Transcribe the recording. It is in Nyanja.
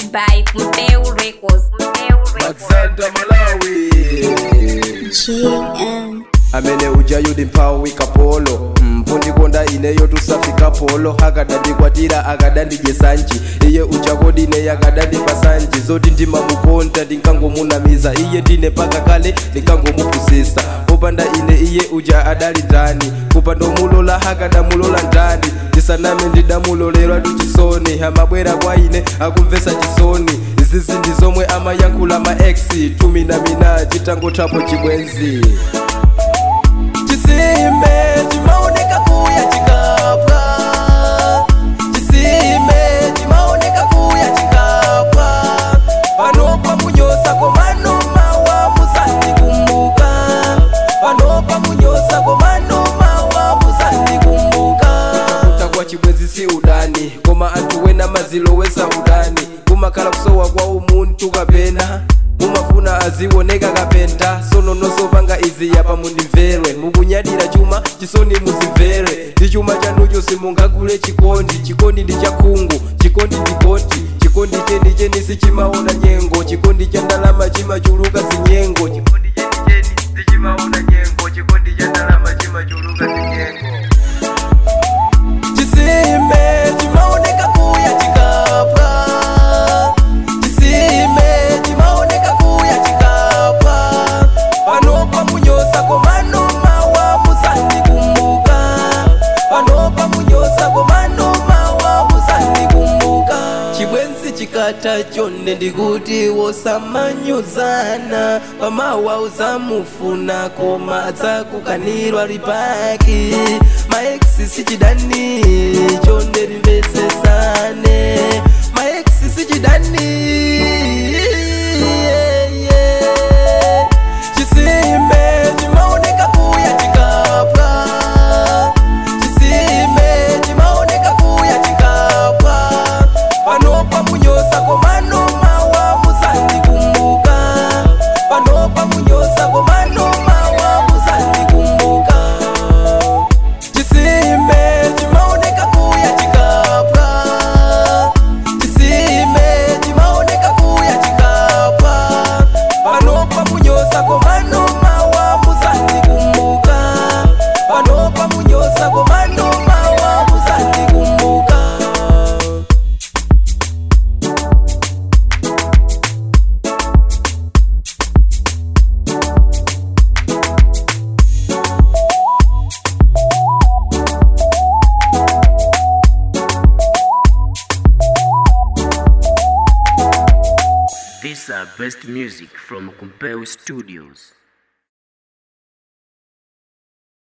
by Mteu Records. Mteu Records. Alexander Malawi JM. amene ujayu ndimphawi kapolo mpundikonda ineyo tusafika polo akadandikwatira akadandidye sanji iye uchakodi ineyo akadandipa sanji zoti ndimamukonda ndinkangomunamiza iye ndine paka kale ndinkangomupusisa popanda ine iye uja adali ndani kupanda omulola akadamulola ndani ndisaname ndidamulolera tuchisoni amabwera kwa ine akumvesa chisoni izizi ndi zomwe amayankhula ma ex tuminamina chitangothapo chibwenzi chisime chimaoneka kuya chikapwa chisime chimaoneka kuya chikapwa panopa munyosa komano mawa musandikumbuka panopa munyosa komano mawa musandikumbuka kutakwa chibwenzi si udani koma anthu wena mazilowesa udani kumakhala kusowa kwa umunthu kapena mumafuna azioneka kapenta sono nosopanga izi yapa mundimvere mukunyadira chuma chisoni muzimvere ndi chuma chanucho simungagule chikondi chikondi ndi chakhungu chikondi ndi konti chikondi cheni cheni sichimaona nyengo chikondi cha ndalama chimachuluka zinyengo chikondi cheni cheni sichimaona nyengo chikondi cha ndalama chimachuluka zinyengo chisime chimaoneka kuya chikapwa chisime chimaoneka kuya chikapwa panopa munyosa komano mawa musandikumbuka panopa munyosa komano mawa musandikumbuka chibwenzi chikata chonde ndikuti wosamanyozana pamawa uzamufuna koma adzakukanirwa lipaki maeksi sichidani chonde limvesesane maeksi sichidani chisime chimaoneka kuya chikapwa chisime chimaoneka kuya chikapwa panopa munyosa komano mawa musandikumbuka panopa munyosa komano mawa musandikumbuka chisime chimaoneka kuya chikapwa chisime chimaoneka kuya chikapwa panopa munyosa komano mawa musandikumbuka panopa munyosa komano mawa musandikumbuka These are best music from Compel Studios.